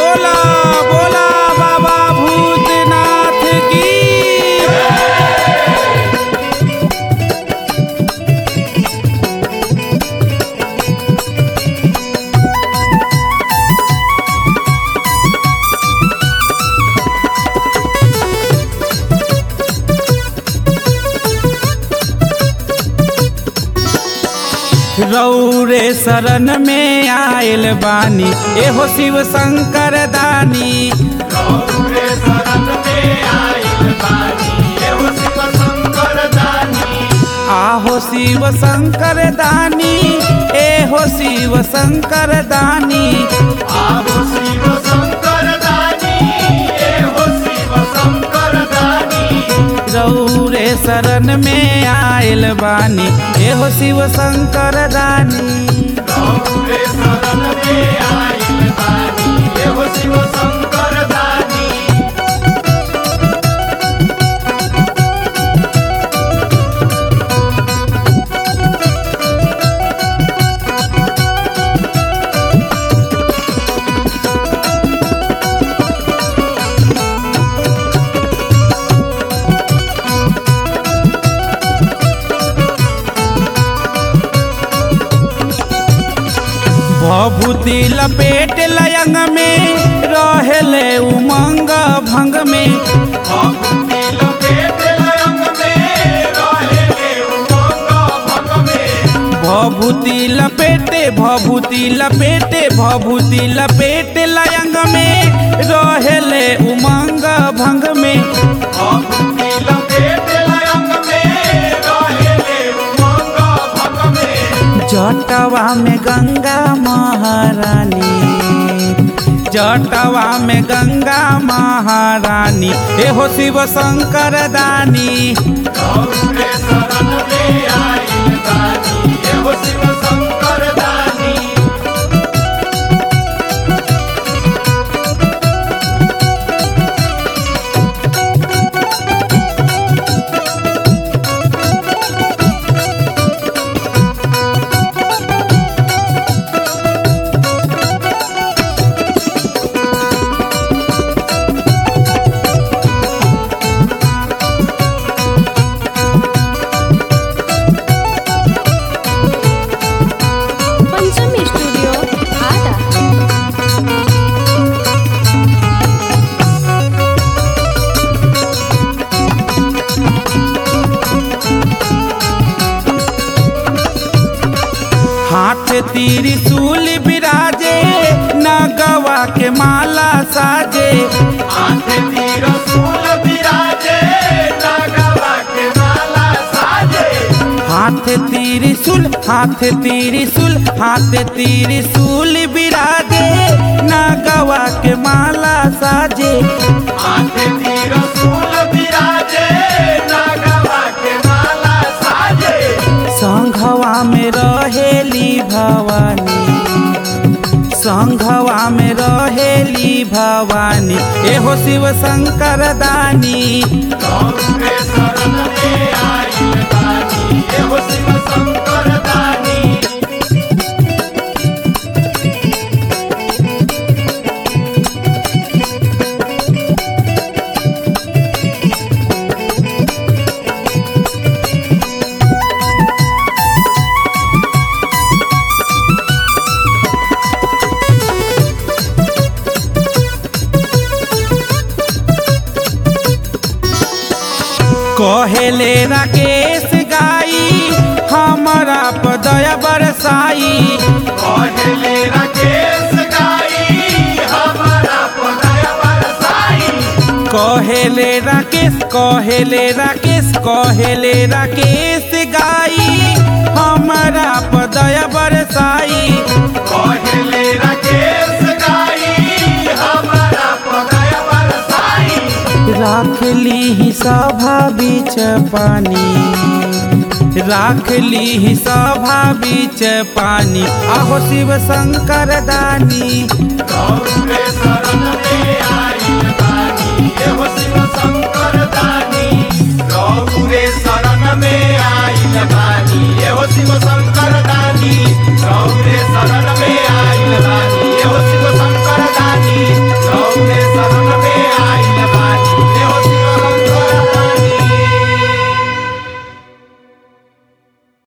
बोला बोला बाबा भूतनाथ की रौरे शरण में आयल बानी एहो शिव शंकर दानी गौरे शरण में आइल बानी, एहो शिव शंकर दानी। आहो शिव शंकर दानी एहो शिव शंकर दानी आहो शिव शंकर दानी, एहो शिव शंकर दानी। रौरे शरण में आयल बानी एहो शिव शंकर दानी गौरे शरण में आइल बानी, एहो शिव शंकर दानी। भभूति लपेट लयंग में रहेले उमंग भंग में भभूति लपेट लयंग में, रहेले उमंग भंग में। भभूति लपेटे भभूति लपेटे भभूति लपेट लयंग में रहेले उमंग भंग में भभूति लपेट लयंग में, रहेले उमंग भंग में। जटवा में गंगा महारानी जटवा में गंगा महारानी एहो शिव शंकर दानी गौरे शरण में आइल बानी, एहो शिव शंकर दानी। पंचमी स्टूडियो आटा हाथ तीरी सूल बिराजे नगवा के माला साजे हाथ तीर फूल बिराजे, नागवा के माला साजे। हाथ तीरी सुल हाथ तीरी सुल हाथ तीरी सूल बिराजे नगवा के माला साजे हाथ तीर फूल बिराजे, नागवा के माला साजे। संघवा में रहेली भवानी संघवा में रहेली भवानी एहो शिव शंकर दानी गौरे शरण में आइल बानी, एहो शिव शंकर दानी। कहेले राकेश गाई हमारा पदया बरसाई कहले राकेश गाई, हमारा पदय बरसाई। कहेले राकेश कहेले राकेश कहेले राकेश गाई हमारा पदया बरसाई कहले राकेश गाई, हमारा पदय बरसाई। राख ली ही सभा बीच पानी राख ली ही सभा बीच पानी आहो शिव शंकर दानी गौरे शरण